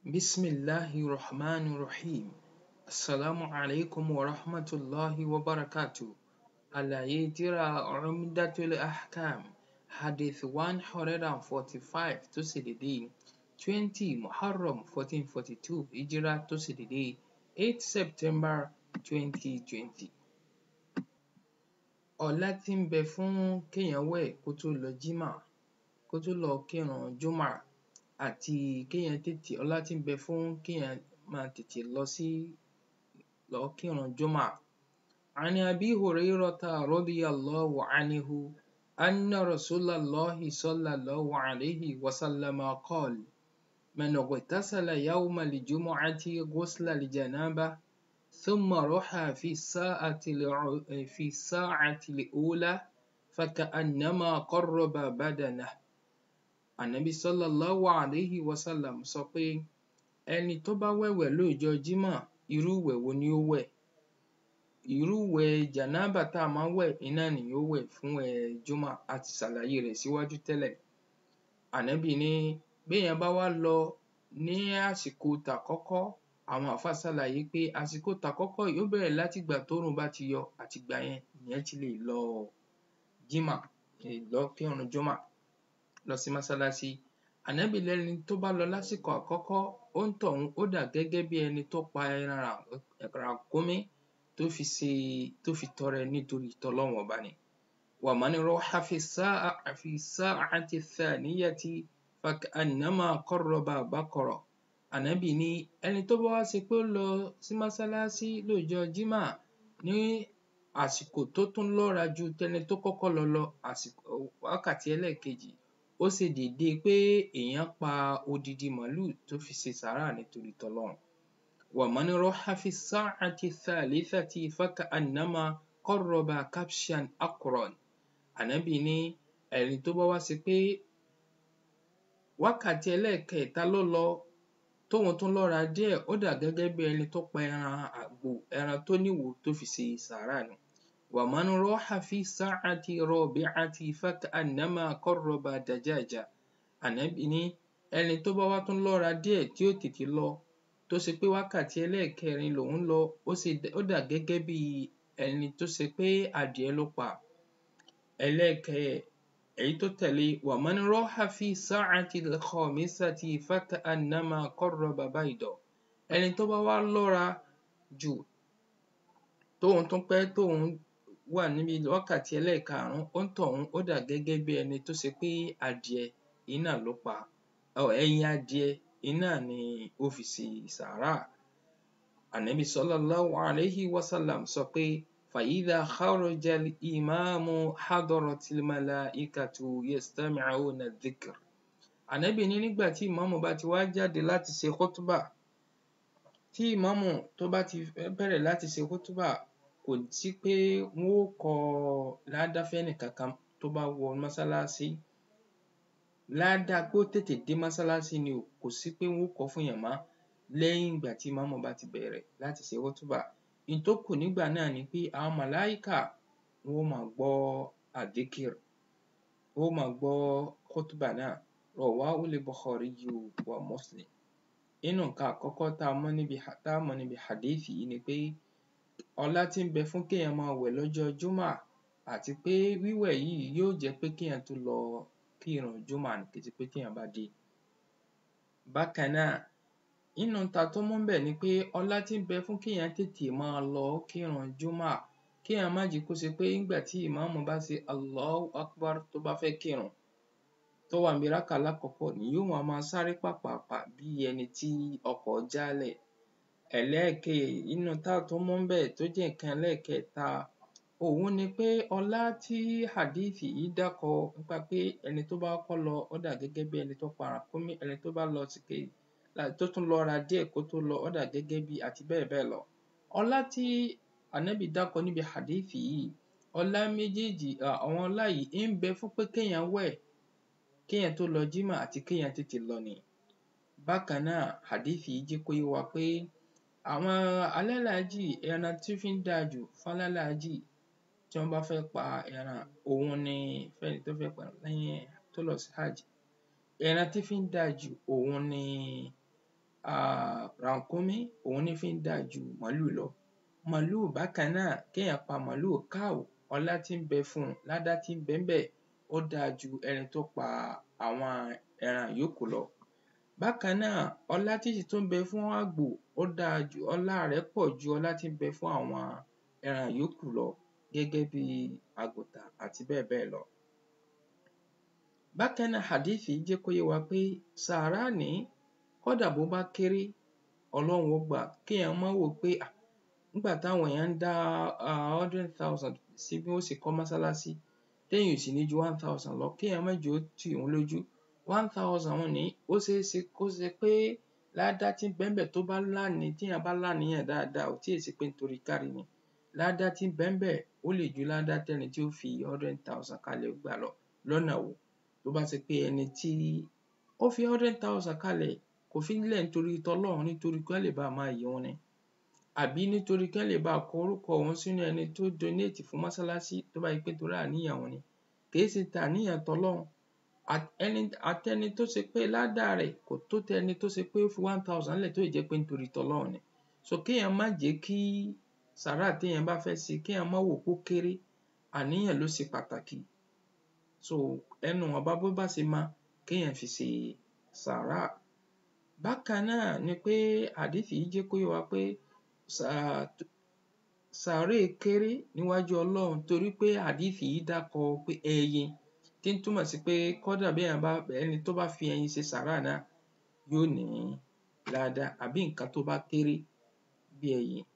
Bismillahi Rahmani Rahim. Assalamu alaikum wa rahmatullahi wa barakatuh. Àlàyé tírà Umdatul Ahkam Hadith one hundred and forty-five tó ṣe dédé twenty Muharram fourteen forty-two Hijrah tó ṣe dédé eight September twenty twenty. Ọlá tí ń bẹ fún kéèyàn wẹ̀ kó tó lọ jímà kó tó lọ kírun júmà àti kéèyàn tètè ọlá tí ń bẹ fún kéèyàn máa tètè lọ sí lọ kírun júmà. عن أبي هريرة رضي الله عنه أن رسول الله صلى الله عليه وسلم قال من اغتسل يوم الجمعة غسل الجنابة ثم رحى في الساعة في الساعة الأولى فكأنما قرب بدنه Ànábì sallallahu alayhi wa sallam sọ pé ẹni tó bá wẹ̀wẹ̀ lọ́jọ́ jímọ̀ irú ìwẹ̀ wo ni ó wẹ̀ irú ìwẹ̀ jànábà tá a máa ń wẹ̀ iná ni yóò wẹ̀ fún ẹ̀ júmà a ti ṣàlàyé rẹ̀ síwájú tẹ́lẹ̀ Ànábì ní béèyàn bá wá lọ ní àsìkò tàkọ́kọ́ àwọn àfáà ṣàlàyé pé àsìkò tàkọ́kọ́ yìí ó bẹ̀rẹ̀ látìgbà tóòrùn bá ti yọ àtìgbà yẹn èèyàn ti lè lọ jímà lè lọ kírun júmà lọ sí mọ́sálásí Ànábì lẹ́ni tó bá lọ lásìkò àkọ́kọ́ óńtọ̀hún ó dà gẹ́gẹ́ bí ẹni tó pa ẹran ràkúnmí tó fi ṣe tó fi tọrẹ nítorí tọlọ́run ọba ni ومن راح في الساعة في الساعة الثانية فكأنما قرب بقرة Ànábì ní ẹni tó bá wá ṣe pé ó lọ sí mọ́sálásí lọ́jọ́ jímà ní àsìkò tó tún lọ́ra ju tẹni tó kọ́kọ́ lọ lọ àsìkò wákàtí ẹlẹ́ẹ̀kejì ó ṣe déédéé pé èèyàn pa odidi màálù tó fi ṣe sàárà nítorí tọlọ́run ومن راح في الساعة الثالثة فكأنما قرب كبشا أقرن Ànábì ní ẹni tó bá wá ṣe pé wákàtí ẹlẹ́ẹ̀kẹta ló lọ tóun tún lọ́ra díẹ̀ ó dà gẹ́gẹ́ bí ẹni tó pa ẹran àgbò ẹran tó níwò tó fi ṣe sàárà ni ومن راح في الساعة الرابعة فكأنما قرب دجاجة Ànábì ní ẹni tó bá wá tún lọ́ra díẹ̀ tí ò tètè lọ tó ṣe pé wákàtí ẹlẹ́ẹ̀kẹrin lòun lọ ó ṣe ó dà gẹ́gẹ́ bí ẹni tó ṣe pé adìẹ ló pa ẹlẹ́ẹ̀kẹ èyí tó tẹ̀lé ومن راح في الساعة الخامسة فكأنما قرب بيضة ẹni tó bá wá lọ́ra jù tóun tún pẹ́ tóun wà níbi wákàtí ẹlẹ́ẹ̀karùn-ún óńtọ̀hún ó dà gẹ́gẹ́ bí ẹni tó ṣe pé adìẹ iná ló pa ẹyin adìẹ iná ni ó fi ṣe sàárà Ànábì sallallahu alayhi wa sallam sọ pé فإذا خرج الإمام حضرت الملائكة يستمعون الذكر Ànábì ní nígbà tí ìmáàmù bá ti wá jáde láti ṣe khutbah tí ìmáàmù tó bá ti bẹ̀rẹ̀ láti ṣe khutbah kò sí pé wọ́n ó kọ ládá fẹ́nìkankan tó bá wọ mọ́sálásí ládá pé ó tètè dé mọ́sálásí ni o kò sí pé wọ́n ó kọ fún èèyàn mọ́ lẹ́yìn ìgbà tí ìmáàmù bá ti bẹ̀rẹ̀ láti ṣe khutbah n tó kù nígbà náà ni pé àwọn màláíkà wọ́n ó máa gbọ́ àdíkìr wọ́n ó máa gbọ́ khutbah náà Rawahul Bukhariyu wa Muslim nínú nǹkan àkọ́kọ́ tá a mọ̀ níbi tá a mọ̀ níbi hadith yìí ni pé ọlá tí ń bẹ fún kéèyàn máa wẹ̀ lọ́jọ́ júmà àti pé wíwẹ̀ yìí yóò jẹ́ pé kéèyàn tó lọ kírun júmà ni kì í ṣe pé téèyàn bá dé bákan náà nínú ohun tá a tún mú ńbẹ̀ ni pé ọlá tí ń bẹ fún kéèyàn tètè máa lọ kírun júmà kéèyàn má jẹ́ kó ṣe pé nígbà tí ìmáàmù bá ṣe Allahu Akbar tó bá fẹ́ kírun tó wà níbi rákà alákọ̀ọ́kọ́ ni yóò wá máa sáré pàpàpà bí ẹni tí ọkọ̀ jálẹ̀ ẹlẹ́ẹ̀kẹ nínú tá a tún mú ńbẹ̀ tó jẹ́ nǹkan ẹlẹ́ẹ̀kẹta òun ni pé ọlá tí hadith yìí dákọ nípa pé ẹni tó bá kọ́kọ́ lọ ó dà gẹ́gẹ́ bí ẹni tó pa ràkúnmí ẹni tó bá lọ sìkè tó tún lọ́ra díẹ̀ kó tó lọ ó dà gẹ́gẹ́ bí àti bẹ́ẹ̀ bẹ́ẹ̀ lọ ọlá tí Ànábì dákọ níbi hadith yìí ọlá méjèèjì àwọn ọlá yìí ń bẹ fún pé kéèyàn wẹ̀ kéèyàn tó lọ jímà àti kéèyàn tètè lọ ni bákan náà hadith yìí jẹ́ kó yé wa pé àwọn alálàájì ẹran tí fi ń dáa jù fálálàájì tí wọ́n bá fẹ́ pa ẹran òun ni fẹ́ni tó fẹ́ pa lẹ́yìn tó lọ sí hajj ẹran tí fi ń dáa jù òun ni um ràkúnmí òhun ní fí ń dáa ju màálù lọ màálù bákan náà kéèyàn pa màálù cow ọlá tí ń bẹ fún un ládá tí ń bẹ ńbẹ̀ ó dáa ju ẹni tó pa àwọn ẹran yòókù lọ bákan náà ọlá tí sì tún ń bẹ fún àgbò ó dáa jù ọlá rẹ̀ pọ̀ ju ọlá tí ń bẹ fún àwọn ẹran yòókù lọ gẹ́gẹ́ bí àgùntàn àti bẹ́ẹ̀ bẹ́ẹ̀ lọ bákan náà hadíìsì yìí jẹ́ kó yé wa pé sàárà ní kódà bó bá kéré ọlọ́run ó gbà á kéèyàn má wò ó pé um nígbà táwọn èèyàn ń dá um hundred thousand sí bí wọ́n ó ṣe kọ́ mọ́sálásí téèyàn ò sì ní ju one thousand lọ kéèyàn má jẹ́ ó tì òun lójú one thousand un ní ó ṣeé ṣe kó ṣe pé ládá tí ń bẹ ńbẹ̀ tó bá láni téèyàn bá láníyàn dáadáa ò tí ì ṣe pé nítorí kárí mi ládá tí ń bẹ ńbẹ̀ ó lè ju ládá tẹ́ni tí ó fi hundred thousand kalẹ̀ gbà lọ lọ́nà wo tó bá ṣe pé ẹni tí ó fi hundred thousand kalẹ̀ kò fi í lẹ̀ nítorí tọlọ́run nítorí kán lè bá máa yìn òun ni àbí nítorí kán lè bá kọ orúkọ òun sínú ẹni tó donate fún mọ́sálásí tó bá ṣe pé torí àníyàn òun ni kì í ṣe tàníyàn tọlọ́run àtẹni tó ṣe pé ládá rẹ̀ kò tó tẹni tó ṣe pé ó fi one thousand lẹ̀ tó sì jẹ́ pé nítorí tọlọ́run ni so kéèyàn má jẹ́ kí sàárà téèyàn bá fẹ́ ṣe kéèyàn má wò ó pó kéré àníyàn ló ṣe pàtàkì so ẹnu ìwọ̀nba bó bá ṣe mọ kéèyàn fi ṣe sàárà bákan náà ni pé hadíìsì yìí jẹ́ kó yé wa pé sàárè kéré níwájú ọlọ́run torí pé hadíìsì yìí dákọ pé ẹyin tí ń túmọ̀ sí pé kódà béèyàn bá ẹni tó bá fi ẹyin ṣe sàárà náà yóò ní ládá àbí nǹkan tó bá kéré bí ẹyin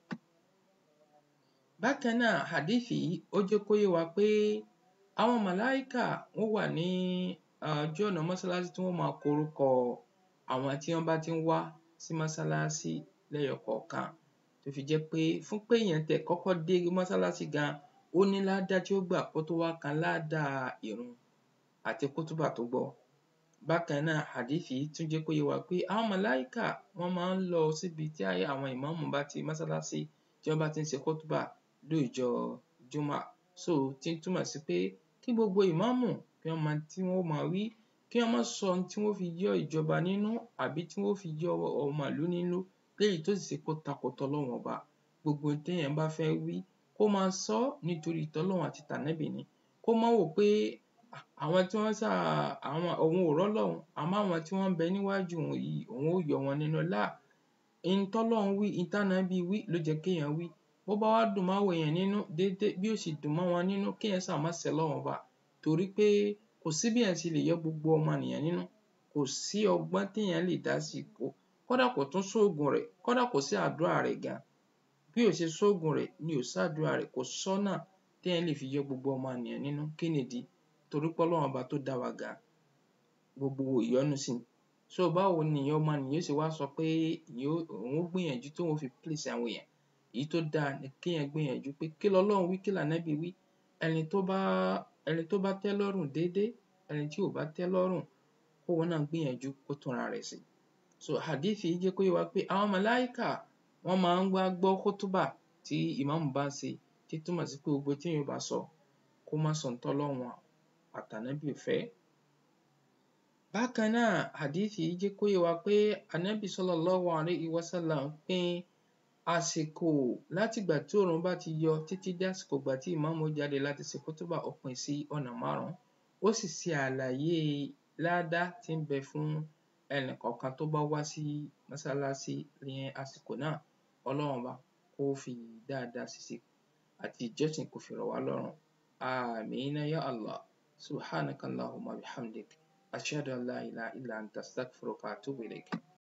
bákan náà hadíìsì yìí ó jẹ́ kó yé wa pé àwọn màláíkà wọ́n wà ní ojú ọ̀nà mọ́sálásí tí wọ́n máa kọ orúkọ àwọn tí wọ́n bá ti ń wá sí mọ́sálásí lẹ́yọ kọ̀ọ̀kan tó fi jẹ́ pé fún pé èèyàn tiẹ̀ kọ́kọ́ dé mọ́sálásí gan ó ní ládá tí ó gbà kó tó wá kan ládá ìrun àti kútúbà tó gbọ́ bákan náà hadíìsì yìí tún jẹ́ kó yé wa pé àwọn màláíkà wọ́n máa ń lọ síbi tí àwọn ìmáàmù bá ti mọ́sálásí tí wọ́n bá ti ń ṣe kútúbà lóòjọ́ júmà so tí ń túmọ̀ sí pé kí gbogbo ìmáàmù kí wọ́n mọ tí wọ́n ó máa wí kí wọ́n má sọ ohun tí wọ́n fi yọ́ ìjọba nínú àbí tí wọ́n fi yọ́ ọmọ ìlú nínú léyìí tó sì ṣe pé ó takò tọlọ́run ọba gbogbo ohun téèyàn bá fẹ́ wí kó máa sọ ọ́ nítorí tọlọ́run àti tànábì ni kó má wò pé àwọn tí wọ́n ṣáà àwọn òun ò rọ́lọ́run àmọ́ àwọn tí wọ́n ń bẹ níwájú òun yìí òun ó yọ wọn nínú láà ihun tọ́lọ́run wí ihun tánábì wí ló jẹ́ kéèyàn wí bó bá wá dùn máwọn èèyàn nínú déédé bí ó sì dùn mọ́ wọn nínú kéèyàn ṣáà má ṣẹ lọ́run ọba torí pé kò sí béèyàn ṣe lè yọ gbogbo ọmọnìyàn nínú kò sí ọgbọ́n téèyàn lè dá sí i kódà kò tún sóògùn rẹ̀ kódà kò sí àdúrà rẹ̀ gan bí ò ṣe sóògùn rẹ̀ ni ò sádúrà rẹ̀ kò sọ́nà téèyàn lè fi yọ gbogbo ọmọnìyàn nínú kí nìdí torí pé ọlọ́run ọba tó dá wa gan gbogbo ìyọ́nú sí ni so báwo ni ọmọnìyàn ó ṣe wá sọ pé òun ó gbìyànjú tóun ó fi please àwọn èèyàn èyí tó dáa ni kéèyàn gbìyànjú pé kí lọlọ́run wí kí lànábì wí ẹni tó bá ẹni tó bá tẹ́ lọ́rùn déédé ẹni tí ò bá tẹ́ lọ́rùn kóun náà gbìyànjú kó túnra rẹ̀ ṣe so hadíìsì yìí jẹ́ kó yé wa pé àwọn màláíkà wọ́n máa ń wá gbọ́ kútúbà tí ìmáàmù bá ń ṣe tí túmọ̀ sí pé gbogbo téèyàn bá sọ kó má sọ ohun tọ́lọ́run àtànábì ò fẹ́ bákan náà hadíìsì yìí jẹ́ kó yé wa pé ànábì sallallahu alayhi wa sallam pín àsìkò látìgbà tí òòrùn bá ti yọ títí dé àsìkò ìgbà tí ìmáàmù ó jáde láti ṣe kútúbà ó pín sí ọ̀nà márùn-ún ó sì ṣe àlàyé ládá tí ń bẹ fún ẹnì kọ̀ọ̀kan tó bá wá sí mọ́sálásí ní àsìkò náà ọlọ́run ọba kó fi dáadáa ṣíṣe àti ìjọsìn kó fi rọ̀ wá lọ́rùn àmín ya Allah subhanaka Allahumma bihamdik ashhadu an la ilaha illa anta astaghfiruka wa atubu ilayk